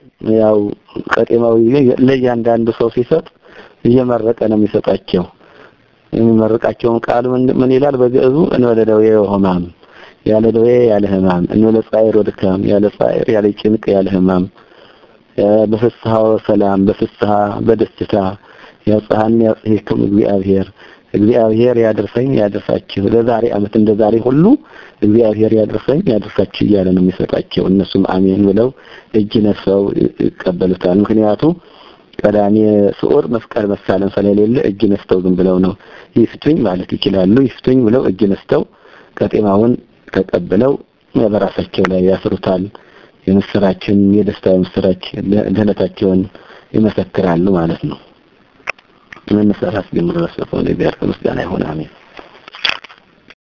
ያው ቀጤማው ለእያንዳንዱ ሰው ሲሰጥ እየመረቀ ነው የሚሰጣቸው። የሚመርቃቸውን ቃል ምን ይላል በግዕዙ እንበለ ደዌ ወሕማም ያለ ደዌ ያለ ሕማም እንበለ ጻዕር ወድካም ያለ ጻዕር ያለ ጭንቅ ያለ ሕማም በፍስሐ ወሰላም በፍስሐ በደስታ ያጽሐን ያጽሕክም እግዚአብሔር እግዚአብሔር ያደርሰኝ ያደርሳችሁ ለዛሬ ዓመት እንደ ዛሬ ሁሉ እግዚአብሔር ያደርሰኝ ያደርሳችሁ እያለ ነው የሚሰጣቸው። እነሱም አሜን ብለው እጅ ነፍሰው ይቀበሉታል። ምክንያቱ ቀዳሜ ስዑር መስቀል መሳለም ስለሌለ እጅ ነስተው ዝም ብለው ነው ይፍቱኝ ማለት ይችላሉ። ይፍቱኝ ብለው እጅ ነስተው ቀጤማውን ተቀብለው በራሳቸው ላይ ያስሩታል። የምስራችን የደስታ የምስራች ድህነታቸውን ይመሰክራሉ ማለት ነው። ምን ሰራስ ጀምሮ ለሰፈው ለእግዚአብሔር ምስጋና ይሁን አሜን።